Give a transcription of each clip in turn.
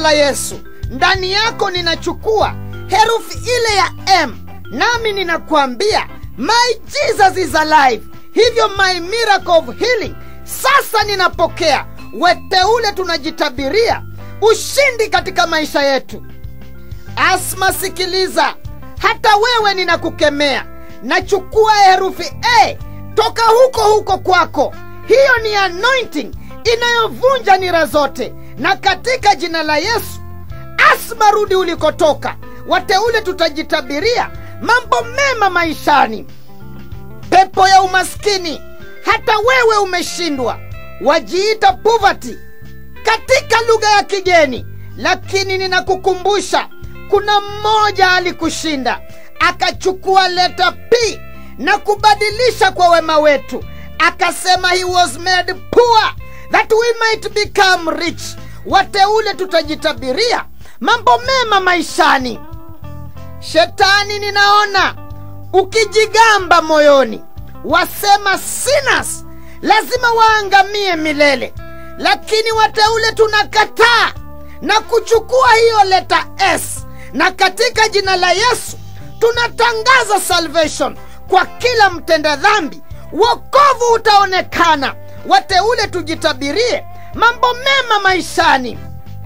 la yesu ndani yako ninachukua herufi ile ya m nami ninakuambia my jesus is alive hivyo my miracle of healing sasa ninapokea weteule tunajitabiria ushindi katika maisha yetu asma sikiliza hata wewe ninakukemea nachukua herufi a toka huko huko kwako hiyo ni anointing inayovunja nira zote na katika jina la yesu asma rudi ulikotoka wateule tutajitabiria mambo mema maishani pepo ya umaskini hata wewe umeshindwa wajiita poverty katika lugha ya kigeni lakini ninakukumbusha kuna mmoja alikushinda akachukua leta p na kubadilisha kwa wema wetu akasema he was made poor that we might become rich wateule tutajitabiria mambo mema maishani shetani ninaona ukijigamba moyoni wasema sinners lazima waangamie milele lakini wateule tunakataa na kuchukua hiyo leta s na katika jina la yesu tunatangaza salvation kwa kila mtenda dhambi wokovu utaonekana wateule tujitabirie mambo mema maishani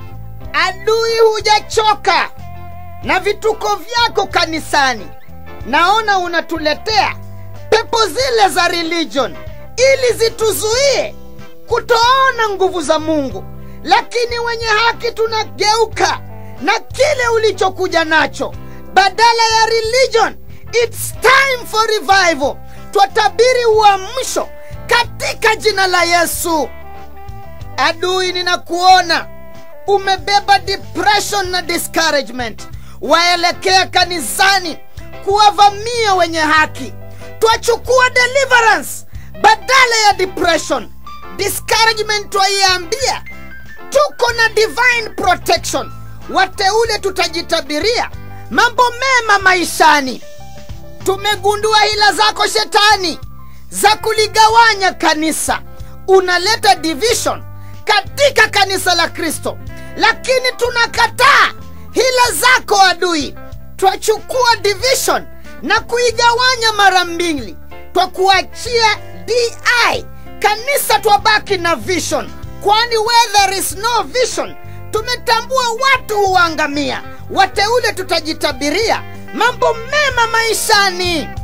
adui hujachoka na vituko vyako kanisani naona unatuletea pepo zile za religion ili zituzuie kutoona nguvu za mungu lakini wenye haki tunageuka na kile ulichokuja nacho badala ya religion its time for revival twatabiri uamsho katika jina la yesu adui ninakuona umebeba depression na discouragement waelekea kanisani kuwavamia wenye haki twachukua deliverance badala ya depression discouragement twaiambia tuko na divine protection wateule tutajitabiria mambo mema maishani tumegundua hila zako shetani za kuligawanya kanisa unaleta division katika kanisa la kristo lakini tunakataa hila zako adui twachukua division na kuigawanya mara mbili twakuachia di kanisa twabaki na vision kwani where there is no vision tumetambua watu huangamia wateule tutajitabiria mambo mema maishani